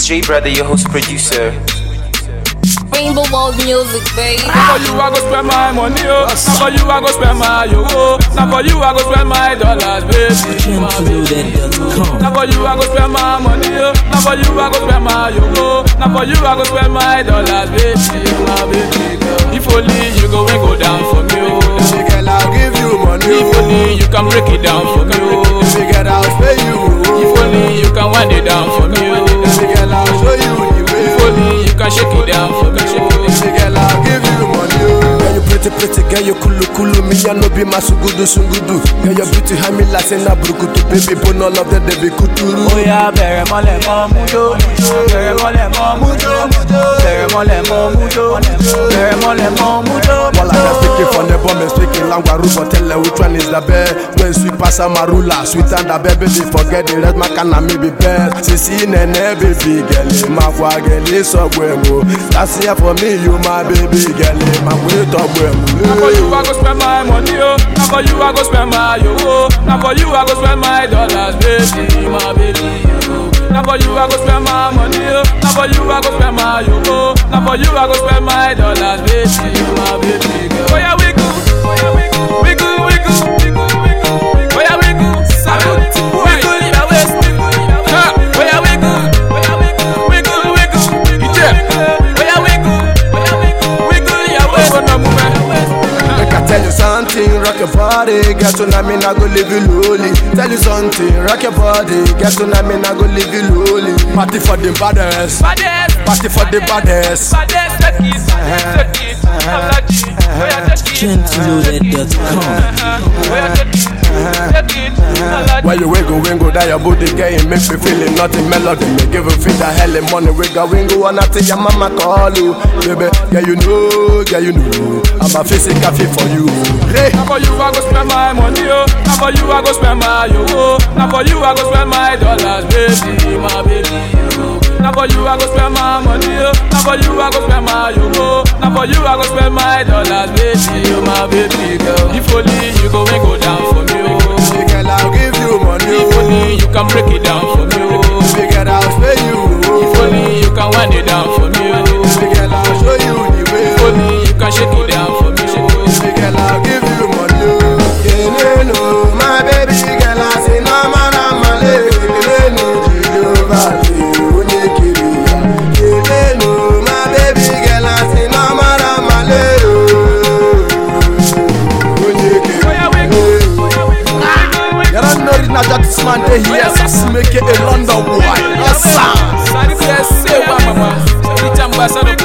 It's J Brother, your host producer. Rainbow World Music, baby. Now for you I go spend my money, oh. Now for you I go spend my yo, oh. Now for you I go spend my dollars, baby. My baby. Now for you I go spend my money, oh. Now for you I go spend my yo, oh. Now for you I go spend my dollars, baby. My baby girl. If only you go and go down for me, oh. Baby girl, I'll give you money. If only you can break it down for me, oh. Baby girl, I'll pay you. If only you can wind it down for me, oh. Baby girl, I'll show you the way. If only you can shake it down for me, oh. Baby girl, I'll give you money. Girl, you pretty, pretty, girl, you kulu kulu. Me, I no be my sungudu sungudu. Girl, your beauty high me like say na brukutu. Baby, put all of them, they be kuturu. Oya bẹ̀rẹ̀ mọ́lẹ̀ mọ́ mújó bẹ̀rẹ̀ mọ́lẹ̀ mọ́ mújó bẹ̀rẹ̀ mọ́lẹ̀ mọ́ mújó bẹ̀rẹ̀ mọ́lẹ̀ mọ́ mújó. While I am speaking from the bomb and speaking language, but tell her which one is the best. When sweet pass marula, sweet and the baby, forget the rest, my can me be best. Sisi nene baby girl, my kwa girl is so bueno. That's here for me, you my baby girl, my way to Now for bueno. you I go spend my money, oh. Now for you I go spend my yo, oh. Now for you I go spend my dollars, baby, my baby. oh. Now for you I go spend my money, oh. Now for you I go spend my yo, oh. Now for you I go spend my dollars, baby, my baby girl. Oh yeah, we go, oh yeah, we go, we go, we go, we go, we go. Oh yeah, we go, salute, we go, yeah, waist, ha. Oh yeah, we go, oh yeah, we go, we go, we go, yeah. Oh yeah, we go, oh yeah, we go, we go, yeah, waist. Oh no, move Make I tell you something, rock your body, get to know me, I go live you lonely. Tell you something, rock your body, get to know me, I go live you lonely. Party for the baddest, Baddest, party for the baddest. baddest, take it, take it, Alaji, oh yeah, take it, oh yeah, take it, take it, Alaji. Why you wiggle, wiggle, that your booty getting make me feeling nothing melody. Me give a fit the hell of money, wiggle, wiggle, and I tell your mama call you, baby. Yeah, you know, yeah, you know, I'm a physical fit for you. Hey. Now for you I go spend my money, oh. Now for you I go spend my yo, oh. Now for you I go spend my dollars, baby, my baby, oh. Now for you I go spend my money, oh. Now for you I go spend my yo, oh. Now for you I go spend my dollars, baby, oh, my baby girl. If only you go and go down for me, oh. Baby girl, I'll give you money. If only you can break it down for me, oh. Baby girl, I'll pay you. If only you can wind it down for me, oh. Baby girl, I'll show you the way. If only you can shake it down for me, oh. Baby girl, I'll give you money. Keleno, my baby girl, I say no man, I'm a lady. Keleno, Jehovah, onye kiri ya. Keleno, my baby girl, I say no man, I'm a lady. Onye kiri Oh yeah, we go, oh yeah, we go, we go, we go. You don't know it now that this man dey here, so make it a London boy. Yes, sir. Sadi pe se wa mama, sadi chamba sadi